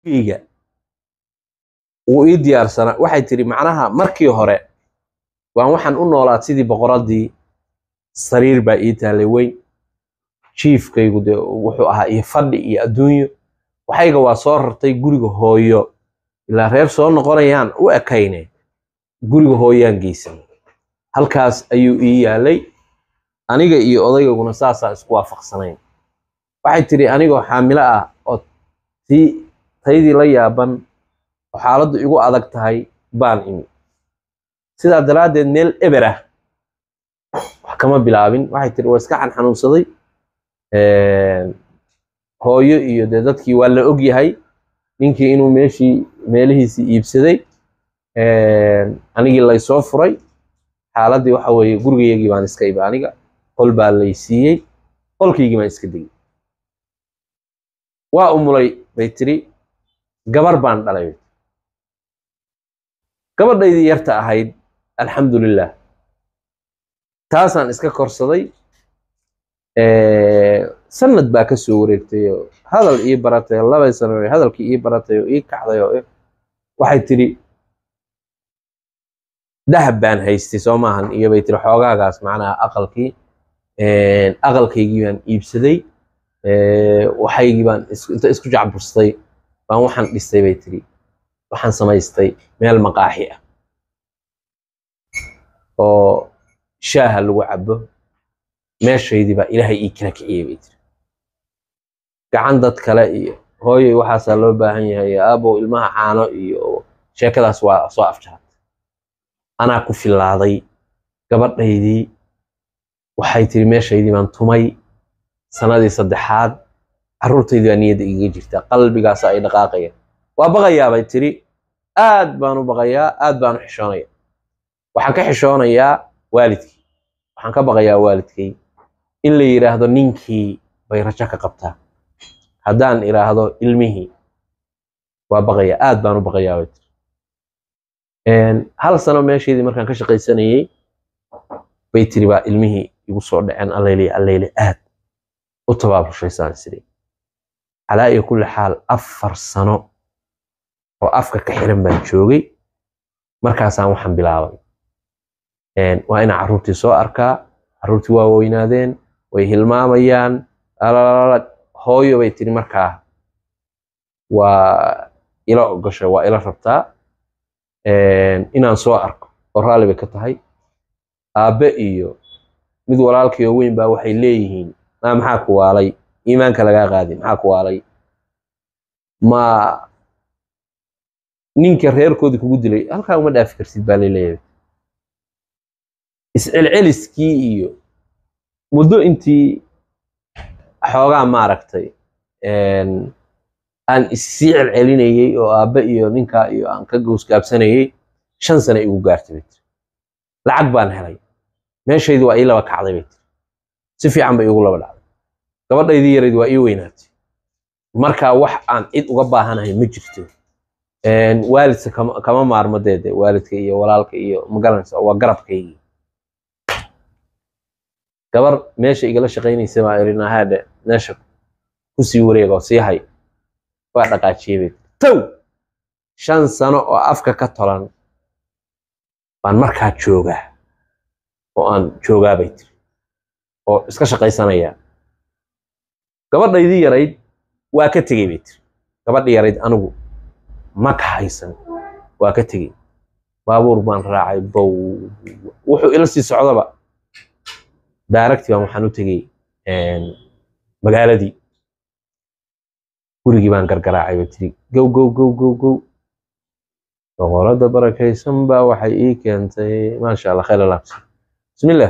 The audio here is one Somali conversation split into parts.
guriga wuu ii diyaarsanaa waxay tiri macnaha markii hore waan waxaan u noolaad sidii boqoradii sariir baa ii taalay weyn jiifkaygu dee wuxuu ahaa iyo fadhi iyo adduunyo waxayga waa soo rartay guriga hooyo ilaa reer soo noqonayaan u ekayne guriga hooyaan geysan halkaas ayuu ii yaalay aniga iyo odaygaguna saasaa isku waafaqsanayn waxay tiri anigoo xaamilo ah oo tii taydii la yaaban oo xaaladdu igu adag tahay baan imi sidaa daraaddeed meel eber ah wax kama bilaabin waxay tiri waa iska xanxanuunsaday hooyo iyo dee dadkii waa la og yahay ninkii inuu meeshii meelihiisii iibsaday anigii laysoo furay xaaladdii waxa weeye gurigayagii baan iska ibi aniga qol baa lay siiyey qolkaygii baan iska degay waa umulay bay tiri gabar baan dhalay gabadhaydii yarta ahayd alxamdulilah taasaan iska korsaday sanad baa ka soo wareegtay oo hadal ii baratay labay sano hadalkii ii baratay oo ii kacday oo waxay tidhi dahab baan haystay soo maahan iyo bay tiri xoogaagaas macnaha aqalkii aqalkaygii baan iibsaday waxaygii baan inta isku jacburstay baan waxaan dhistay bay tiri waxaan samaystay meel maqaaxi ah oo shaaha lagu cabo meeshaydii baa ilaahay ii kala kiciyey bay tiri gacan dad kale iyo hooyay waxaasaa loo baahan yahay aabow ilmaha caano iyo sheekadaas waa soo afjaratay anaa ku fillaaday gabadhaydii waxay tiri meeshaydii baan tumay sanadii saddexaad carruurtaydii baa niyadda igaga jirta qalbigaasa ay dhaqaaqayaan waa baqayaa bay tiri aad baan u baqayaa aad baan u xishoonaya waxaan ka xishoonayaa waalidkii waxaan ka baqayaa waalidkay in la yidhaahdo ninkii bay rajo ka qabtaa haddaan idhaahdo ilmihii waa baqayaa aad baan u baqayaa bay tiri hal sano meesheedii markaan ka shaqaysanayey bay tiri baa ilmihii igu soo dhaceen alleyli alleyli aad u tabaabushaysan sidii calaa iyo kulli xaal afar sano oo afka ka xiran baan joogay markaasaan waxaan bilaabay waa inaan carruurtii soo arkaa carruurtii waa weynaadeen way hilmaamayaan alalala hooyo bay tiri markaa waa ila ogashay waa ila rabtaa inaan soo arko oo raalli bay ka tahay aabbe iyo mid walaalkii oo weyn baa waxay leeyihiin maa maxaa ku waalay iimaanka lagaa qaadi maxaa ku waalay ma ninka reerkoodii kugu dilay halkaa uma dhaafi kartid baa laleeyahay iscelceliskii iyo muddo intii xoogaa maaragtay aan issii celcelinayey oo aabbe iyo ninkaa iyo aan ka goosgaabsanayey shan sano igu gaartay bay tiri lacag baan helay meeshaydii waa ii laba kacday bay tiri si fiican bay igu laba dhacday gabadhaydii yarayd waa ii weynaatay markaa wax aan cid uga baahanahay ma jirto waalidka kama maarmo deede waalidka iyo walaalka iyo magaranaysa waa garabkaygii gabar meesha igala shaqaynaysa baa irina haadhe meesha kusii wareega oo sii hay waa dhaqaajiyey bay tow shan sano oo afka ka tolan baan markaa joogaa oo aan joogaa bay tiri oo iska shaqaysanayaa gabadhaydii yarayd waa ka tegey bay tiri gabadhi yarayd anigu ma ka haysan waa ka tegey baabuur baan raacay bow wuxuu ila sii socdaba daaragtii baan waxaan u tegey magaaladii gurigii baan gargaraacay bay tiri gow gow gow gow gow boqorada barakaysan baa waxay ii keentay maasha allah khayr alaabsi bismillah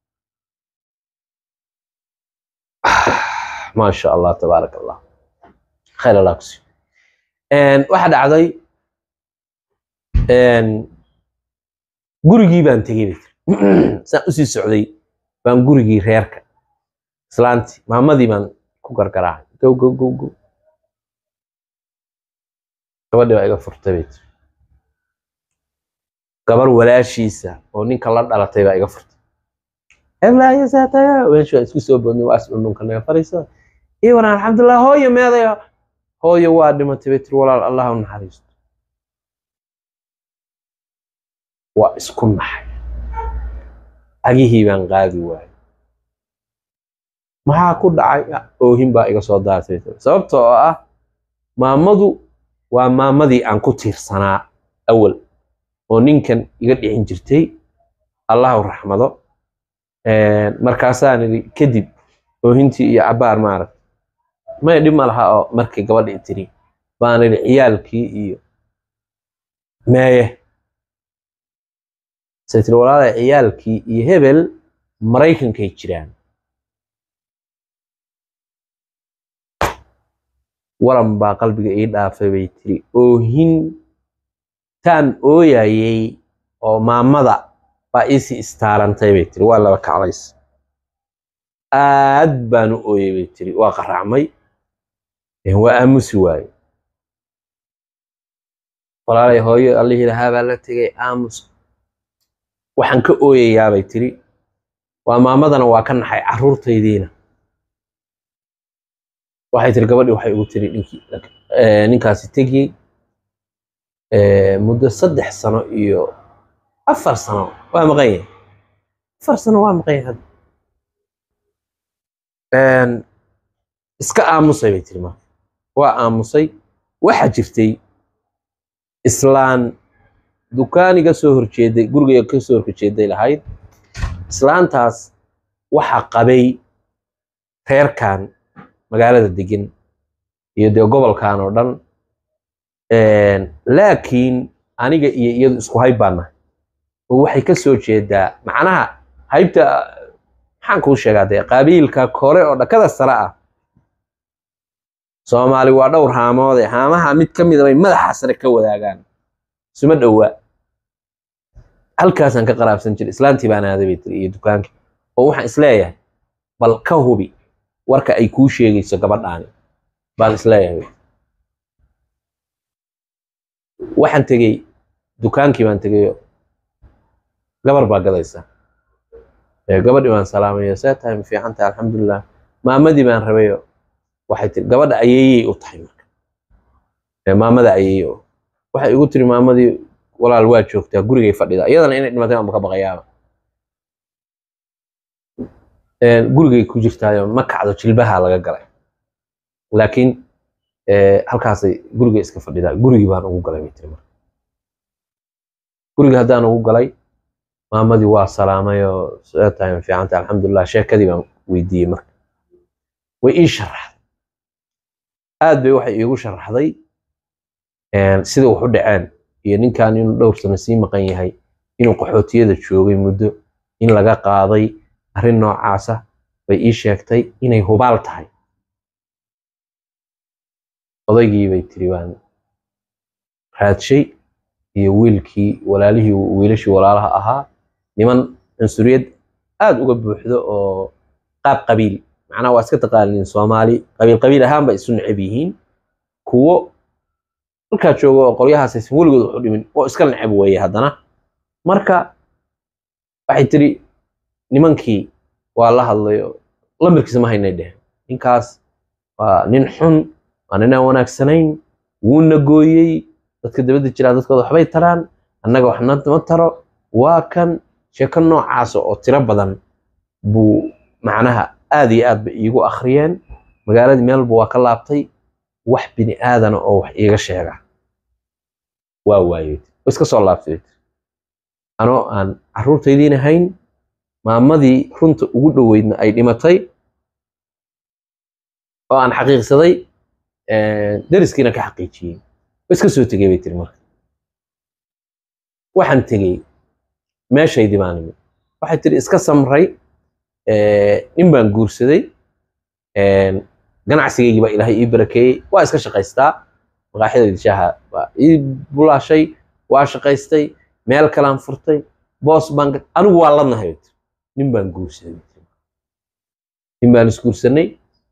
maasha allah tabaarak allah khayr alaabsi waxa dhacday gurigii baan tegey bay tiri saan usii socday baan gurigii reerka islaantii maamadii baan ku gargaraacay gow gow gow gow gabadhii baa iga furtay bay tiri gabar walaashiisa oo ninka la dhalatay baa iga furtay meesha isku soo boodnay waa is dhundhunka naga faraysa iyo waran alxamdulilah hooyo meedayo hooyo waa dhimatay bay tiri walaal allah u naxariisto waa isku naxay cagihii baan qaadi waayay maxaa ku dhacay oohin baa iga soo daatay sababta oo ah maamadu waa maamadii aan ku tiirsanaa awal oo ninkan iga dhicin jirtay allahu raxmado markaasaan idhi kadib oohintii iyo cabaar maaragta maya dhib ma laha oo markii gabadhii tiri baan idhi ciyaalkii iyo meeye say tiri walaalay ciyaalkii iyo hebel maraykankay jiraan waran baa qalbiga ii dhaafay bay tiri oohin taan ooyayay oo maamada baa iisii istaarantay bay tiri waa laba kaclays aad baan u ooyay bay tiri waa qaraacmay waa aamusi waaye walaalay hooyo allihii lahaa baa la tegay aamus waxaan ka ooyayaa bay tiri waa maamadana waa ka naxay carruurtaydiina waxay tiri gabadhii waxay ugu tiri ninkii ninkaasi tegiyey muddo saddex sano iyo afar sano waa maqan yahay afar sano waa maqan yahay iska aamusay bay tiri marka waa aamusay waxaa jirtay islaan dukaaniga soo horjeeday guriga ka soo horjeeday lahayd islaantaas waxaa qabay reerkan magaalada degan iyo dee gobolkan oo dhan laakiin aniga iyo iyadu isku hayb baan nahay oo waxay ka soo jeedaa macnaha haybta maxaan kuu sheegaa dee qabiilka kore oo dhakada sare ah soomaali waa dhowr haamoode haamaha mid ka mida bay madaxa sare ka wadaagaan isuma dhowaa halkaasaan ka qaraabsan jiray islaantii baan aaday bay tiri iyo dukaankii oo waxaan isleeyahay bal ka hubi warka ay kuu sheegayso gabadhaani baan isleeyahay waxaan tegey dukaankii baan tegayo gabar baa gadaysa gabadhii baan salaamayo see tahay ma fiican tahay alxamdulilah maamadii baan rabayo waxay tiri gabadha ayeeyey u tahay marka maamada ayeeye o waxay igu tiri maamadii walaal waa joogtaa gurigay fadhida iyadana inay dhimatay aan ka baqayaaba gurigay ku jirtaayo ma kacdo jilbaha laga galay laakiin halkaasay guriga iska fadhidaa gurigii baan ugu galay bay tiri marka gurigii haddaan ugu galay maamadii waa salaamay oo see tahay ma fiicanta alxamdulilah sheekadii baan weydiiyey marka way ii sharaxday aad bay waxay iigu sharaxday sida wax u dhaceen iyo ninkan inuu dhowr sano sii maqan yahay inuu qaxootiyada joogay muddo in laga qaaday arrin noocaasa bay ii sheegtay inay hubaal tahay odaygii bay tiri baan raadshay iyo wiilkii walaalihii wiilashii walaalaha ahaa niman cunsuriyad aad uga buuxdo oo qaab qabiil macnaha waa iska taqaaniin soomaali qabiil qabiil ahaan ba isu necab yihiin kuwo halkaa jooga oo qolyahaas aysan weligood wax u dhimin oo iska necab weeye haddana marka waxay tiri nimankii waa la hadlayo lamirkiisa ma haynay dheh ninkaas waa nin xun waa nin aan wanaagsanayn wuuna gooyey dadka dabadda jiraa dadkooda waxbay taraan annaga waxna ma taro waa kan sheeko noocaasa oo tiro badan buu macnaha aad iyo aad ba iigu akhriyeen magaaladii meelba waa ka laabtay wax bini aadana oo wax iiga sheega waa waayey way iska soo laabtay anoo aan carruurtaydiina hayn maamadii runta ugu dhoweydna ay dhimatay oo aan xaqiiqsaday dariskiina ka xaqiijiyey way iska soo tegey bay tiri marka waxaan tegey meeshaydii baan imid waxay tiri iska samray nin baan guursaday ganacsigaygii baa ilaahay ii barakeeyey waa iska shaqaystaa maqaaxidayda shaaha waa ii bulaashay waa shaqaystay meel kalaan furtay boos baan anigu waa ladnahay bay tiri nin baan guursaday nin baan isguursanay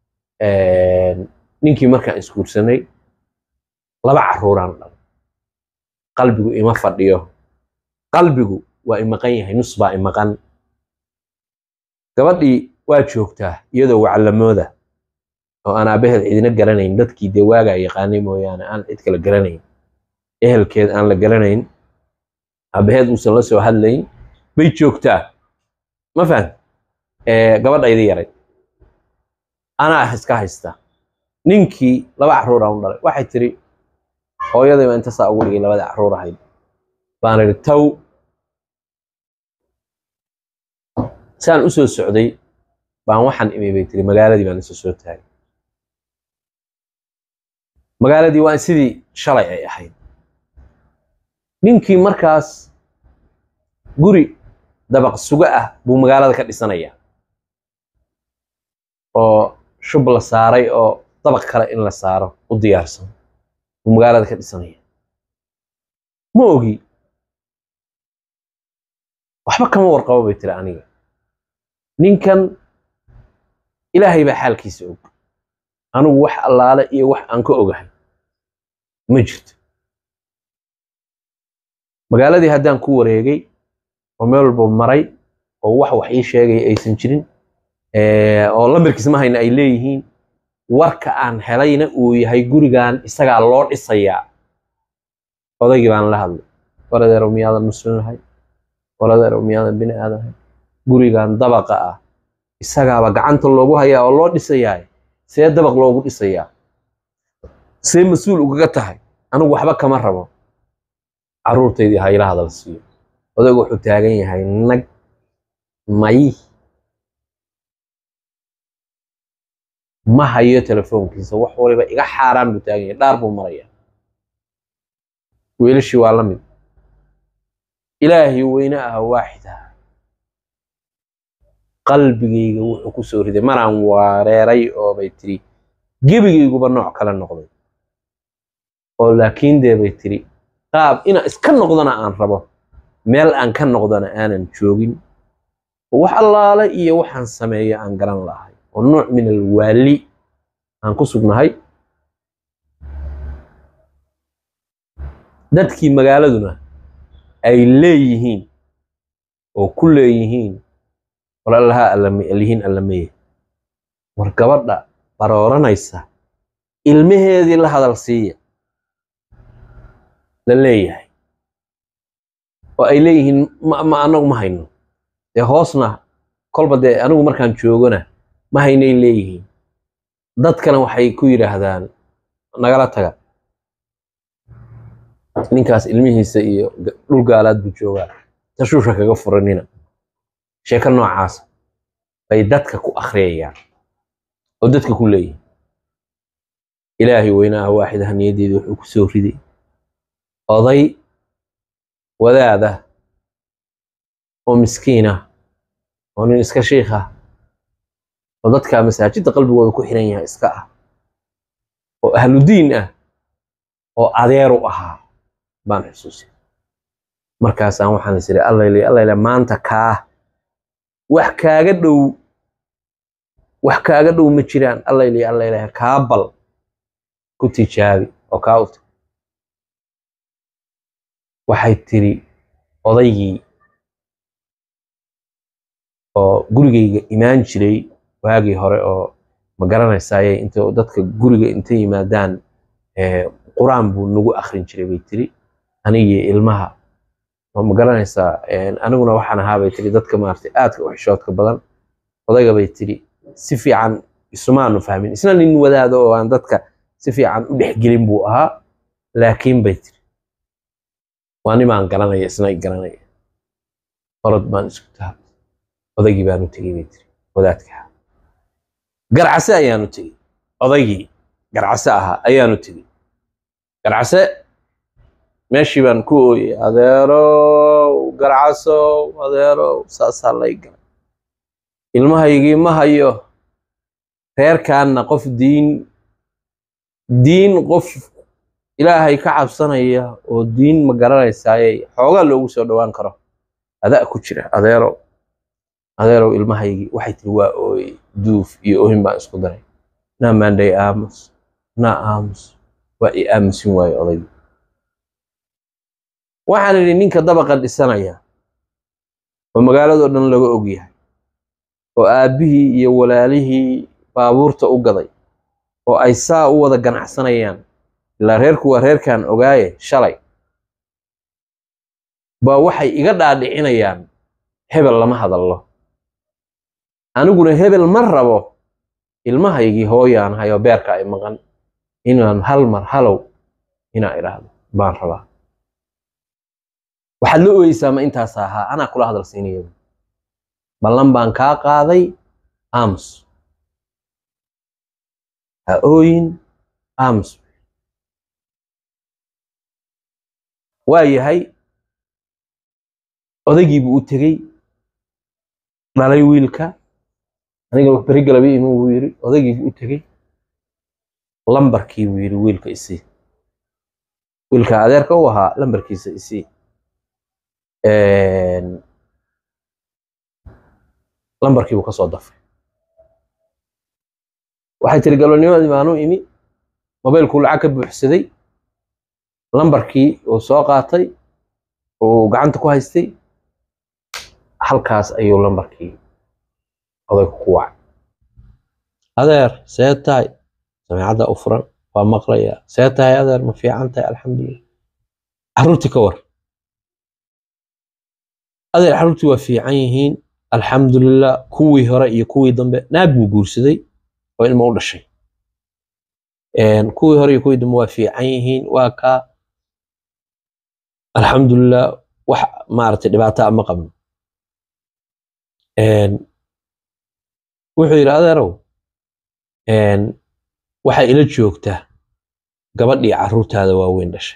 ninkii markaan isguursanay laba carruuraan dhalay qalbigu ima fadhiyo qalbigu waa imaqan yahay nus baa imaqan gabadhii waa joogtaa iyadoo waclamooda oo aan aabaheed cidina garanayn dadkii dee waagaa yaqaanay mooyaane aan cid kale garanayn ehelkeed aan la garanayn aabaheed uusan la soo hadlayn bay joogtaa ma fahan gabadhaydii yaray anaa iska haysta ninkii laba carruur aan u dhalay waxay tiri hooyaday baa inta saa ugu dhigay labada carruur ahayd baan idhi taw saan u soo socday baan waxaan imi bay tiri magaaladii baan isa soo taagay magaaladii waa sidii shalay ay ahayd ninkii markaas guri dabaq suga ah buu magaalada ka dhisanayaa oo shub la saaray oo dabaq kale in la saaro u diyaarsan buu magaalada ka dhisanaya ma ogi waxba kama warqabo bay tiri aniga ninkan ilaahay baa xaalkiisa og anigu wax allaale iyo wax aan ka ogahay ma jirto magaaladii haddaan ku wareegay oo meel walba maray oo wax wax ii sheegaya aysan jirin oo lamirkiis ma hayna ay leeyihiin warka aan helayna uu yahay gurigan isagaa loo dhisayaa odaygii baan la hadlay waradeerow miyaadan muslim lahay waradeerow miyaadan bini aadan ahay gurigan dabaqa ah isagaaba gacanta loogu hayaa oo loo dhisayaa see dabaq loogu dhisayaa see mas-uul ugaga tahay anigu waxba kama rabo carruurtaydii ha ila hadal siiyo odaygu wuxuu taagan yahay nag may ma hayo telefoonkiisa wax waliba iga xaaraan buu taagan yahay dhaar buu maraya wiilashii waa la mid ilaahay weyne ah waaxid ah qalbigayga wuxuu ku soo riday maraan wareeray oo bay tiri gebigayguba nooc kale noqday oo laakiin dee bay tiri qaab inaan iska noqdona aan rabo meel aan ka noqdona aanan joogin oo wax allaale iyo waxaan sameeyo aan garan lahay oo nooc min alwaali aan ku sugnahay dadkii magaaladuna ay leeyihiin oo ku leeyihiin walaalaha allihiin allameye war gabadha barooranaysa ilmaheedii la hadal siiya la leeyahay oo ay leeyihiin ma anagu ma hayno dee hoosna kolba dee anigu markaan joogona ma haynay leeyihiin dadkana waxay ku yidhaahdaan nagala taga ninkaas ilmihiisa iyo dhul gaalaad buu joogaa tashuusha kaga furanina sheeko noocaasa bay dadka ku akhriyayaan oo dadka ku leeyihin ilaahay weynaha waaxidaha niyaddeeda wuxuu ku soo riday oday wadaad ah oo miskiin ah oo nin iska shiikh ah oo dadka masaajidda qalbigooda ku xiran yahay iska ah oo ahludiin ah oo adeeru ahaa baan xusuusay markaasaan waxaan is idhi allayle allayle maanta kaa wax kaaga dhow wax kaaga dhow ma jiraan allayle allayle kaa bal ku tijaabi oo kaa uta waxay tiri odaygii oo gurigayga imaan jiray waagii hore oo ma garanaysaaye inta dadka guriga intay yimaadaan qur-aan buu nagu akhrin jiray bay tiri anigii ilmaha oo ma garanaysaa aniguna waxaan ahaa bay tiri dadka maaragtay aadka u xishoodka badan odayga bay tiri si fiican isumaanu fahmin isna nin wadaado oo aan dadka si fiican u dhexgelin buu ahaa laakiin bay tiri waa nimaan garanaya isna i garanaya orod baan isku taha odaygii baanu tegey bay tiri wadaadka garcase ayaanu tegey odaygii garcase ahaa ayaanu tegey garcase meeshii baan ku ooyey adeerow garcasow adeerow saasaa lay galay ilmahaygii ma hayo reerkaanna qof diin diin qof ilaahay ka cabsanaya oo diin ma garanaysaaye xoogaa loogu soo dhowaan karo adaa ku jira adeerow adeerow ilmahaygii waxay tiri waa ooyey duuf iyo ohin baan isku daray naa maandhay aamus naa aamus waa i aamusin waayo odaygi waxaan idhi ninka dabaqa dhisanaya oo magaaladoo dhan laga og yahay oo aabbihii iyo walaalihii baabuurta u gaday oo ay saa u wada ganacsanayaan ilaa reerku waa reerkan ogaaye shalay baa waxay iga dhaadhicinayaan hebel lama hadallo aniguna hebel ma rabo ilmahaygii hooyaan hayoo beerka ay maqan inaan hal mar halow inaa idhaahdo baan rabaa waxaad la ooyeysaa ma intaas ahaa anaa kula hadal siinaya ballan baan kaa qaaday ams ha ooyin ams waa yahay odaygiibuu u tegey dhalay wiilka aniga wax beri galabi inuu yiri odaygiibuu u tegey lambarkii buu yidhi wiilka isii wiilka adeerka u ahaa lambarkiisa isii lambarkii buu ka soo dafay waxay tiri galonimadii baanu imi mobaylkuu lacag ka buuxsaday lambarkii uu soo qaatay uu gacanta ku haystay halkaas ayuu lambarkii odayku ku wacay adeer see tahay samiicadda u furan waa maqlayaa see tahay adeer ma fiican tahay alxamdulilah carruurtii ka war adeer carruurtii waa fiican yihiin alxamdulilah kuwii hore iyo kuwii dambe naag buu guursaday oo ilmo u dhashay kuwii hore iyo kuwii dambe waa fiican yihiin waa kaa alxamdulilah wax maaragtay dhibaato ma qabno wuxuu yidhi adeerow waxay ila joogtaa gabadhii carruurtaada waaweyn dhashay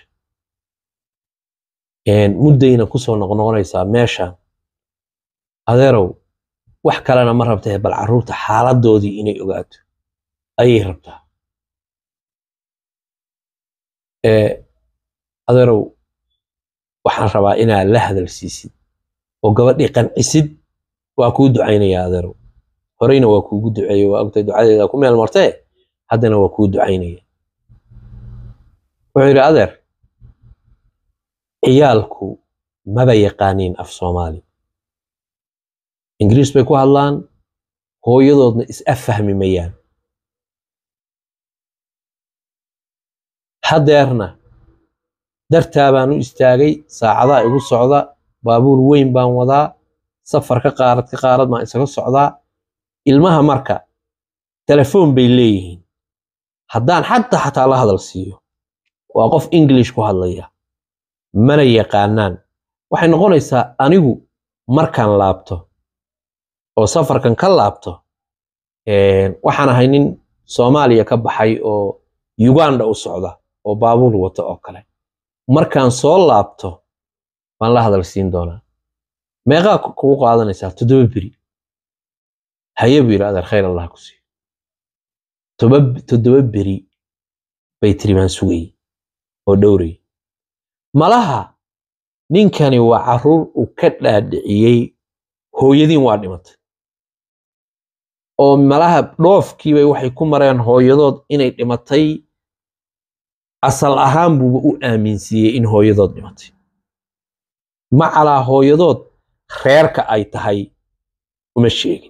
muddayna kusoo noqnoqonaysaa meeshan adeerow wax kalena ma rabtee bal carruurta xaaladoodii inay ogaato ayay rabtaa adeerow waxaan rabaa inaad la hadal siisid oo gabadhii qancisid waa kuu ducaynayaa adeerow horeyna waa kuugu duceeye waa ogtay ducadeeda ku meel martee haddana waa kuu ducaynaya wuxuu yidhi adeer ciyaalku maba yaqaaniin af soomaali ingiriis bay ku hadlaan hooyadoodna is affahmi mayaan haddeerna dartaa baan u istaagay saacadaa igu socda baabuur weyn baan wadaa safar ka qaarad ka qaarad baan isaga socdaa ilmaha marka telefoon bay leeyihiin haddaan xataa xataa la hadal siiyo waa qof english ku hadlaya mana yaqaanaan waxay noqonaysaa anigu markaan laabto oo safarkan ka laabto waxaan ahay nin soomaaliya ka baxay oo uganda u socda oo baabuur wata oo kale markaan soo laabto baan la hadal siin doonaa meeqaa kugu qaadanaysaa toddoba beri haye buu yidhi adeer khayr allah ku siiyo toddoba beri bay tiri baan sugayey oo dhowrayy malaha ninkani waa carruur uu ka dhaadhiciyey hooyadiin waa dhimatay oo malaha dhoofkiibay waxay ku mareen hooyadood inay dhimatay asal ahaan buuba u aaminsiiyey in hooyadood dhimatay macalaa hooyadood reerka ay tahay uma sheegin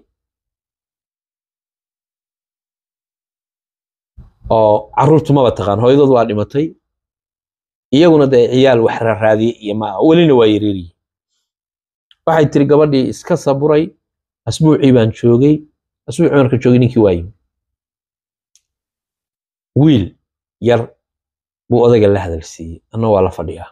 oo carruurtu maba taqaan hooyadood waa dhimatay iyaguna dee ciyaal wax raraadiye iyo maa welina waa yareeriye waxay tiri gabadhii iska saburay asbuucii baan joogay asbuucii marka joogay ninkii waa yimi wiil yar buu odayga la hadal siiyey anna waa la fadhiyaa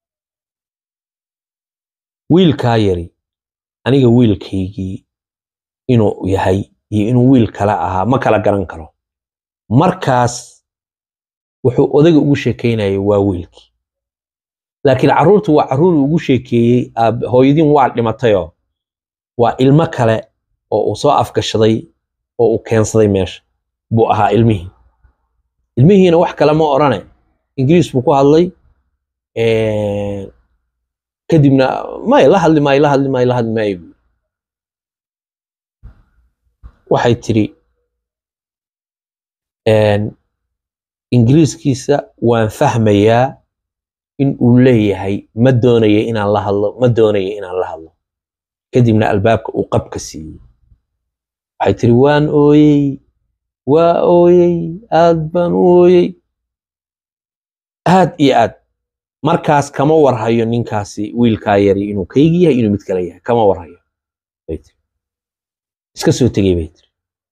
wiilkaa yari aniga wiilkaygii inuu yahay iyo inuu wiil kale ahaa ma kala garan karo markaas wuxuu odayga ugu sheekaynayay waa wiilkii laakiin carruurtu waa carruur ugu sheekeeyey hooyadiin waa dhimatayoo waa ilmo kale oo uu soo afgashaday oo uu keensaday meesha buu ahaa ilmihii ilmihiina wax kale ma odhane ingiriis buu ku hadlay kadibna may la hadli maayo la hadli maayo la hadli maayo buu waxay tiri ingiriiskiisa waan fahmayaa in uu leeyahay ma doonaya inaan la hadlo ma doonaya inaan la hadlo kadibna albaabka uu qabka siiyey waxay tiri waan ooyey waa ooyey aad baan u ooyey aad iyo aad markaas kama warhayo ninkaasi wiilkaa yari inuu kaygi yahay inuu mid kale yahay kama warhayo bay tiri iska soo tegey bay tiri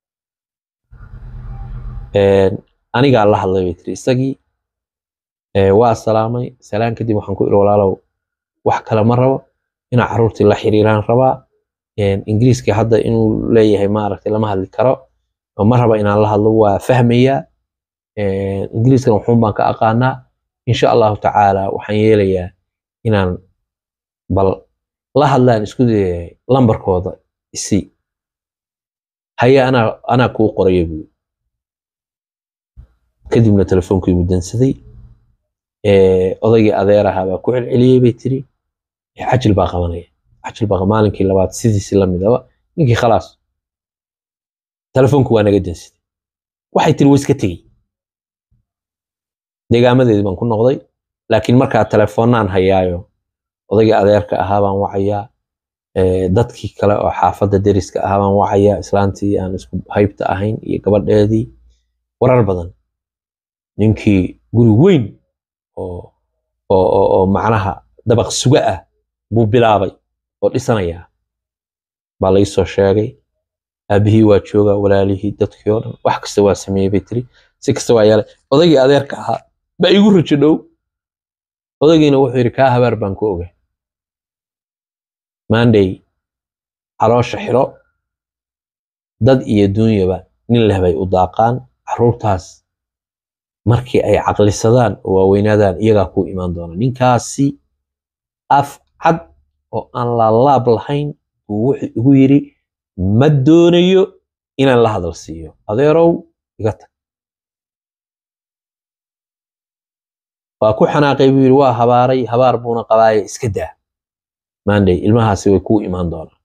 anigaa la hadlay bay tiri isagii waa salaamay salaan kadib waxaan ku iri walaalow wax kale ma rabo inaa carruurtii la xiriiraan rabaa ingiriiska hadda inuu leeyahay maaragtay lama hadli karo ma raba inaan la hadlo waa fahmayaa ingiriiskan waxuun baan ka aqaanaa insha allahu tacaala waxaan yeelayaa inaan bal la hadlaan isku dayahay lambarkooda isi haye anaa anaa kuu qoraya buuri kadibna telefoonkii buu dansaday odaygii adeeraha baa ku celceliyey bay tiri cajil baa qabanaya cajil baa maalinkii labaad sidiisi la midaba ninkii khalaas telefoonku waa naga dansaday waxay tiri waa iska tegey deegaamadeedii baan ku noqday laakiin markaa telefoonnaan hayaayo odaygii adeerka ahaa baan wacayaa dadkii kale oo xaafadda deriska ahaa baan wacayaa islaantii aan isku haybta ahayn iyo gabadheedii warar badan ninkii guri weyn oo oo oo oo macnaha dabaq suga ah buu bilaabay oo dhisanayaa baa la soo sheegay aabihii waa joogaa walaalihii dadkii oo dhan wax kasta waa sameeyey bay tiri si kasta waa yeelay odaygii adeerka ahaa baa igu rajo dhow odaygiina wuxuu yidhi kaa habaar baan ku ogay maandhay caloosha xiro dad iyo duunyaba nin leh bay u daaqaan carruurtaas markii ay caqlisadaan oo waaweynaadaan iyagaa kuu imaan doona ninkaasi af cad oo aan laalaab lahayn buu wuxuu igu yidhi ma doonayo inaan la hadal siiyo adeerow iga tag waa ku xanaaqay buu yidhi waa habaaray habaar buuna qabaaye iska daa maandhay ilmahaasi way kuu imaan doonaan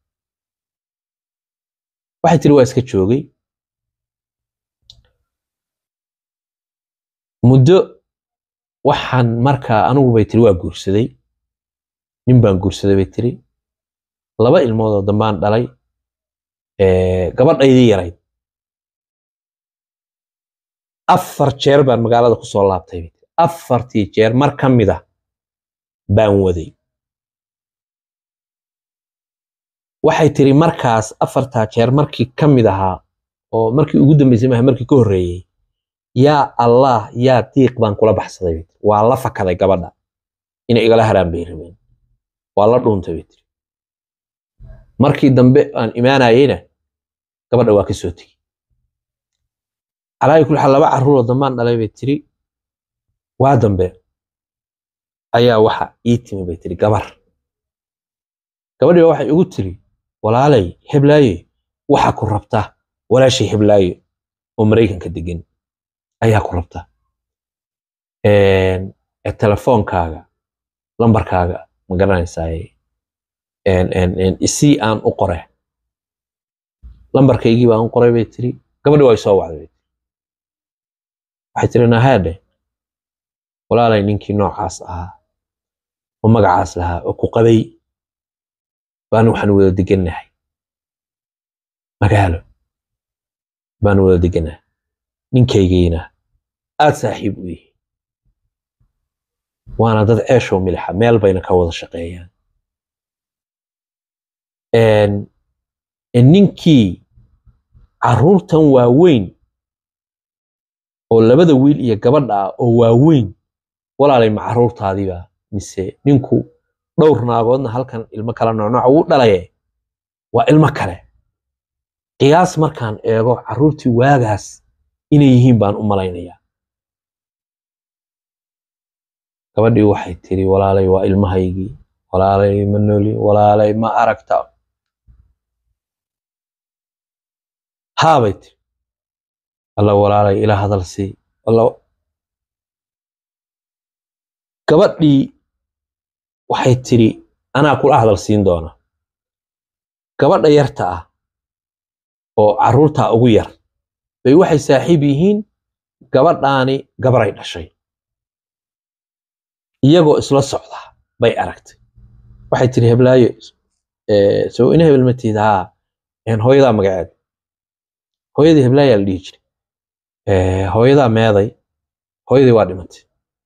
waxay tiri waa iska joogay muddo waxaan markaa anigu bay tiri waa guursaday nin baan guursaday bay tiri laba ilmoodoo dambaan dhalay gabadhaydii yarayd afar jeer baan magaalada ku soo laabtay bay tiri afartii jeer mar ka mid ah baan waday waxay tiri markaas afartaa jeer markii ka mid ahaa oo markii ugu dambeysay maaha markii ka horreeyey yaa allah yaa diiq baan kula baxsaday bay tiri waa la fakaday gabadha inay igala haraan bay rabeen waa la dhuuntay bay tiri markii dambe aan imaanayeyna gabadha waa ka soo tegey calaayi kul xaal laba carruuroo dambaan dhalay bay tiri waa dambe ayaa waxa ii timi bay tiri gabar gabadhii waxay igu tiri walaalay heblaaye waxa ku rabta walaashay heblaaye oo maraykanka degan ayaa ku rabta telefoonkaaga lambarkaaga ma garanaysaa isii aan u qore lambarkaygii baan u qoray bay tiri gabadhi waa soo wacday bay tiri waxay tiri nahaadhe walaalay ninkii noocaas ahaa oo magacaas lahaa oo ku qabay baan waxaan wada degannahay magaalo baan wada degannahay ninkaygiina aad saaxiib u yihi waana dad ceeshoo milixa meel bayna ka wada shaqeeyaan ninkii carruurtan waaweyn oo labada wiil iyo gabadha ah oo waaweyn walaalay ma carruurtaadiiba mise ninku dhowr naagoodna halkan ilmo kala noocnooc ugu dhalaye waa ilmo kale qiyaas markaan eego carruurtii waagaas inay yihiin baan u malaynayaa gabadhii waxay tiri walaalay waa ilmahaygii walaalay ma nooli walaalay ma aragta haabay tiri alla walaalay ila hadal sii gabadhii waxay tiri anaa kula hadal siin doona gabadha yarta ah oo carruurtaa ugu yar bay waxay saaxiib yihiin gabadhaani gabaray dhashay iyagoo isla socda bay aragtay waxay tiri heblaayo soo ina hebel ma tiid haa hooyadaa magaceed hooyadii heblaayaa la dhihi jiray Eh, hooyadaa meeday hooyadii waa dhimatay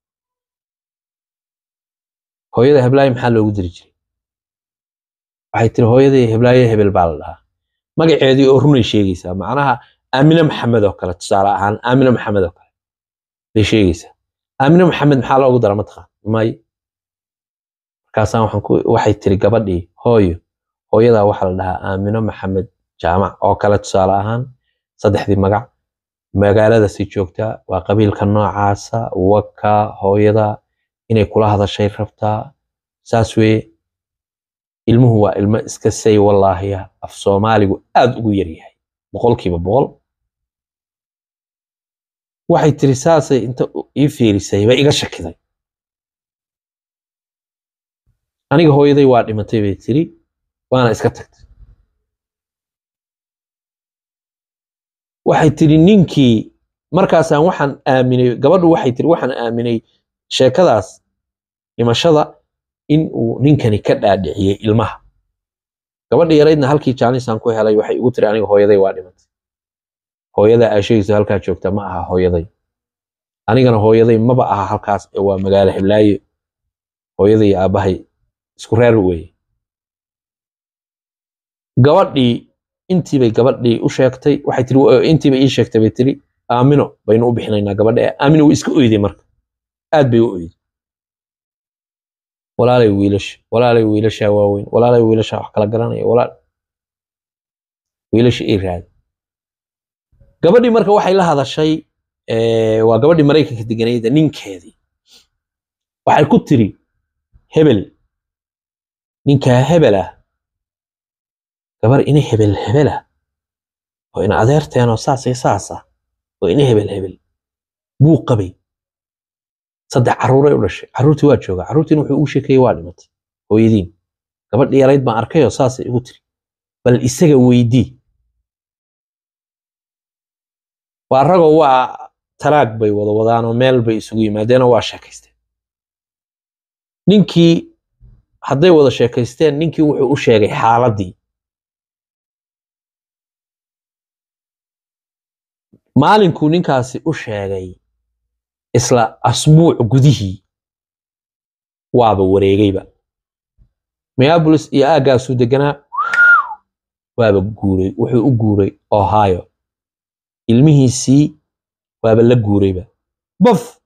hooyada heblaayo maxaa loogu diri jiray waxay tiri hooyadii heblaayo hebel baa la dhahaa magaceedii oo runay sheegaysaa macnaha aamine maxamed oo kale tusaale ahaan aamine maxamed oo kale bay sheegaysaa aamine maxamed maxaa loogu dara mataqaan may markaasaan waxaan ku waxay tiri gabadhii hooyo hooyadaa waxaa la dhahaa aamino maxamed jaamac oo kale tusaale ahaan saddexdii magac magaaladaasi joogtaa waa qabiilka noocaasa waka hooyada inay kula hadashay rabtaa saas weye ilmuhu waa ilmo iska say wallaahiya af soomaaligu aad ugu yaryahay boqolkiiba boqol waxay tiri saasay inta u- ii fiirisay bay iga shakiday aniga hooyaday waa dhimatay bay tiri waana iska tagtay waxay tiri ninkii markaasaan waxaan aaminay gabadhu waxay tiri waxaan aaminay sheekadaas dhimashada in uu ninkani ka dhaadhiciyey ilmaha gabadha yaraydna halkii jaanisaan ku helay waxay igu tiri aniga hooyaday waa dhimatay hooyada aashaygiisa halkaa joogta ma aha hooyaday anigana hooyaday maba aha halkaas ee waa magaalo heblaayo hooyaday iyo aabbahay isku reer weeye gabadhii intiibay gabadhii u sheegtay waxay tiri "Waa- intiibay ii sheegtay bay tiri aamino baynu u bixinaynaa gabadha ee aamino way iska oyday marka aad bay u oyday walaalay wiilasha walaalay wiilashaa waaweyn walaalay wiilashaa wax kala garanaya walaal wiilasha ii raadi gabadhii marka waxay la hadashay eh, waa gabadhii maraykanka deganayda ninkeedii waxay ku tiri hebel ninkaa hebel ah gabar ina hebel hebel ah oo ina adeerteenoo saas iyo saas ah oo ina hebel hebel buu qabay saddex carruuray u dhashay carruurtii waa joogaa carruurtiina wuxuu ugu sheekeeyey waa dhimatay hooyadiin gabadhii yarayd baan arkayoo saasay igu tiri bal isaga weydii waa ragoo waa talaag bay wada wadaanoo meel bay isugu yimaadeenoo waa sheekaysteen ninkii hadday wada sheekaysteen ninkii wuxuu u sheegay xaaladdii maalinkuu ninkaasi u sheegay isla asbuuc gudihii waaba wareegayba minneapolis iyo aaggaasuu deganaa waaba guuray wuxuu u guuray ohio ilmihiisii waaba la guurayba baf